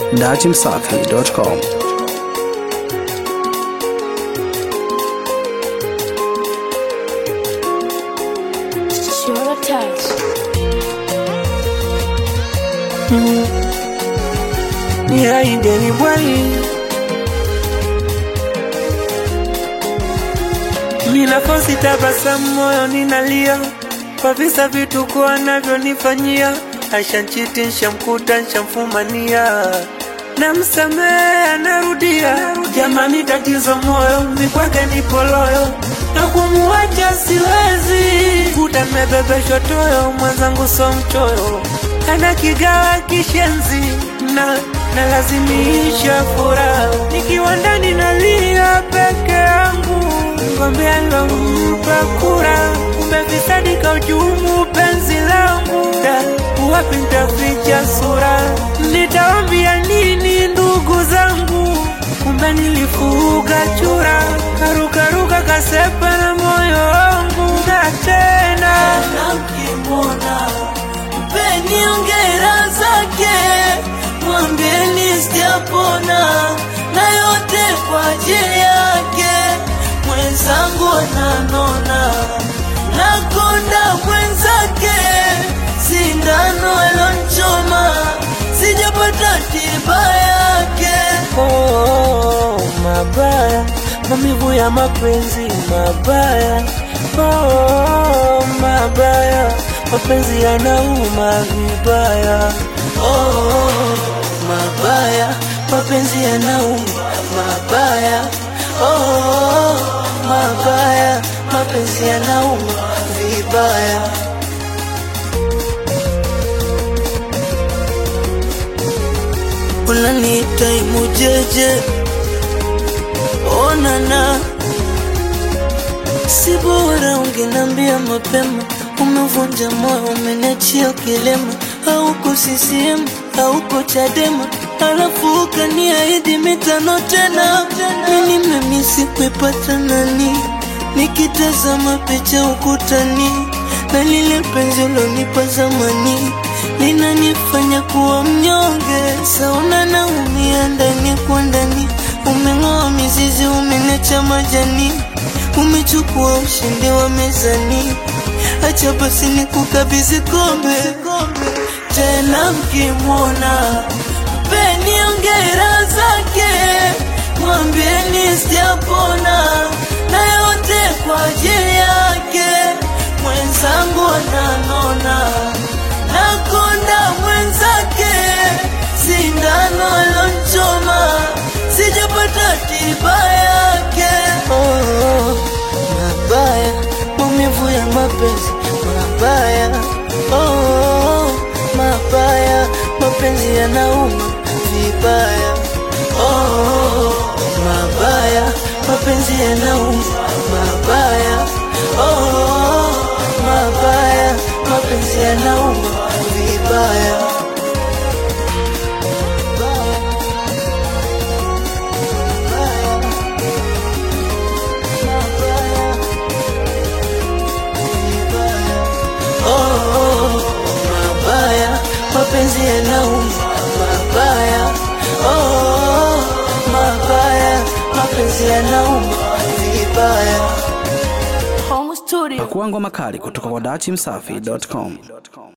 datimsafi.com. Sure touch. Niaideni bwai, ninakosi tabasamu, moyo ninalia kwa visa vituko anavyonifanyia. Ashanchiti, nshamkuta, nshamfumania, namsamehe, anarudia. Jamani, tatizo moyo mikwake nipo loyo, na kumuacha siwezi. Kuta nimebebeshwa toyo, mwenzangu so mchoyo, ana kigawa kishenzi na nalazimisha furaha nikiwa ndani nalia peke yangu, ngombe alompa kura umevisadika ujumu penzi langu, Da, wapi nitaficha sura? Nitawambia nini ndugu zangu? Kumbe nilifuga chura, karukaruka kasepa na moyo wangu, na tena Nakimwona mpeni ongera zake, mwambieni sijapona, na yote kwa ajili yake. Mwenzangu ananona, nakonda mwenzake, sindano alonchoma, sijapata tiba yake. Oh, mabaya maumivu ya mapenzi mabaya oh, mabaya mapenzi yanauma vibaya Oh, mabaya mapenzi yanauma mabaya oh, mabaya mapenzi yanauma vibaya unaniita imujeje onana si bora ungenambia mapema umevunja moyo umeniachia kilema hauko CCM hauko Chadema alafu ukaniahidi mitano tena mimi nimemisi kuipata nani nikitazama picha ukutani na lile penzi ulonipa zamani linanifanya kuwa mnyonge sauna naumia ndani kwa ndani umeng'oa mizizi umenecha majani umechukua ushindi wa mezani acha basi nikukabidhi kombe tena mkimwona mpeni ongera zake mwambieni sijapona na yote kwa ajili yake mwenzangu ananona nakonda mwenzake sindano alonchoma sijapata tiba yake oh, mabaya maumivu ya mapenzi mabaya oh, mabaya mapenzi yanauma vibaya oh, mabaya mapenzi yanauma mabaya oh, mabaya mapenzi yanauma vibaya Oh, mabaya mapenzi yanauma mabaya oh, mabaya mapenzi yanauma vibaya Home studio. Pakua ngoma kali kutoka kwa datimsafi.com.